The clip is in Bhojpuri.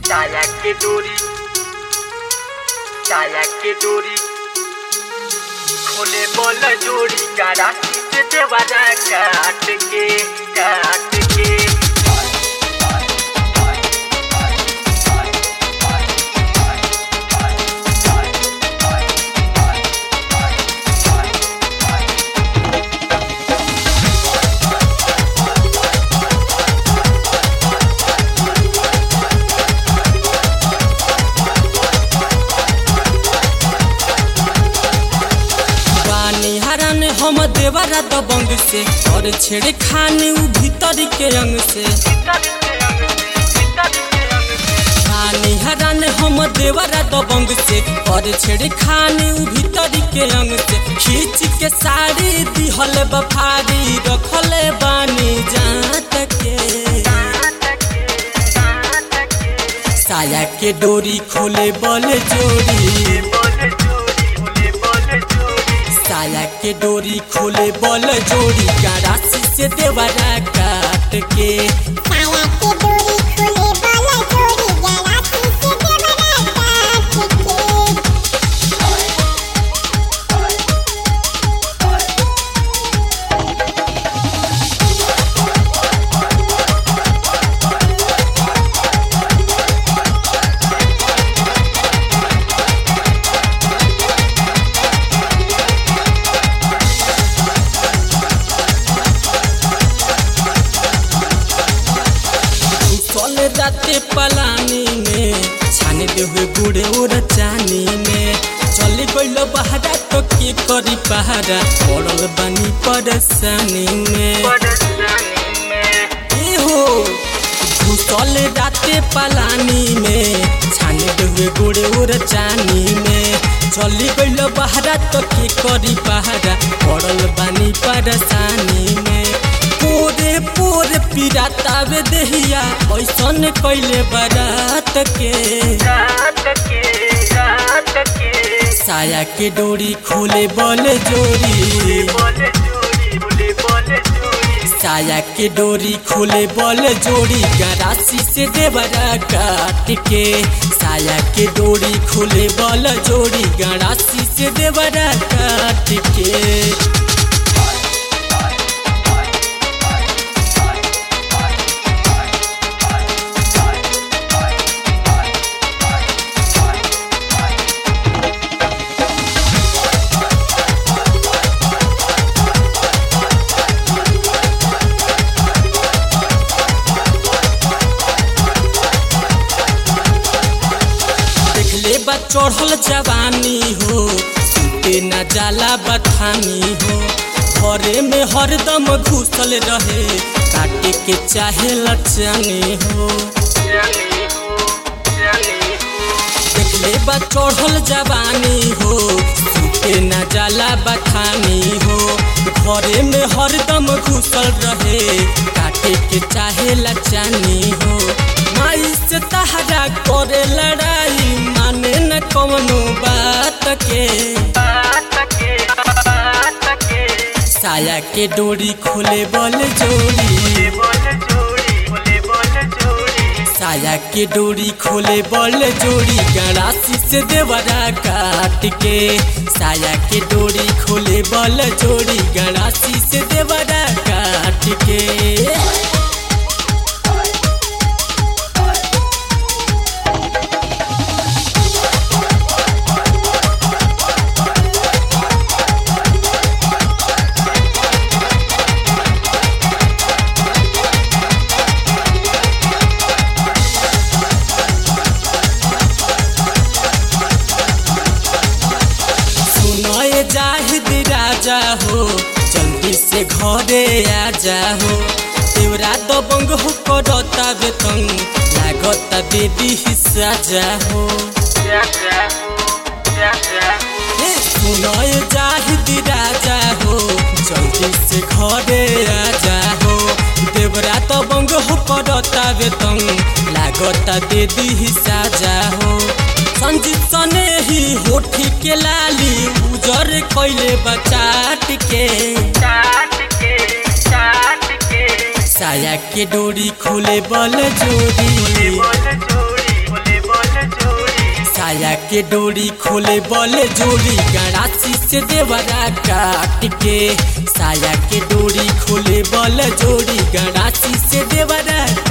साया के डोरी साया के डोरी खोले बोल जोड़ी कारा से देवारा काट के काट के पानी हरान हम देवरा दबंग से और छेड़े खाने उ भीतर के अंग से पानी हरान हम देवरा दबंग से और छेड़े खाने उ भीतर के अंग से खींच के साड़ी दिहल बफारी रखले बानी जात के साया के डोरी खोले बल जोड़ी साया के डोरी खोले बल जोड़ी का राशि से देवरा काट के साया के डोरी खोले बाला जोड़ी गलासी से देवरा काट के चल राते पलानी में छाने दे हुए गुड़े और चानी में चल गइल बहरा तो के करी पहाड़ा पड़ल बानी परेशानी में ए हो घुसल राते पलानी में छाने दे हुए गुड़े और चानी में चली गइल बहरा तो के करी पहाड़ा पड़ल बानी परेशानी में पोरे पोरे पिरातावे देहिया ऐसन कैले बारात के साया के डोरी खोले बल जोड़ी साया के डोरी खोले बल जोड़ी गरासी से देवरा काट के साया के डोरी खोले बल जोड़ी गरासी से देवरा काट के देखले बा चढ़ल जवानी हो सुते न जाला बठानी हो घरे में हरदम घुसल रहे काटे के चाहे लचानी हो देखले बा चढ़ल जवानी हो सुते न जाला बठानी हो घरे में हरदम घुसल रहे काटे के चाहे लचानी हो माई से तहरा करे लड़ाई माने न कवनो बात के साया के डोरी खोले बल जोड़ी साया के डोरी खोले बल जोड़ी गड़ासी से देवरा काट के साया के डोरी खोले बल जोड़ी गड़ासी से देवरा काट के सुनए जाहिद राजा हो जल्दी से घरे आ जाहो तेवरा दबंग हो करता बेतंग लागता बेबी हिस्सा जाहो हे सुनए जाहिद राजा हो जल्दी से घरे आ जाहो देवरा दबंग हो करता बेतंग लागता बेबी हिस्सा जाहो संजीत सने ही होठी के लाली उजर कैले बचाट के साया के डोरी खोले बल जोड़ी साया के डोरी खोले बले जोड़ी गणासी से देवरा काट के साया के डोरी खोले बल जोड़ी गणासी से देवरा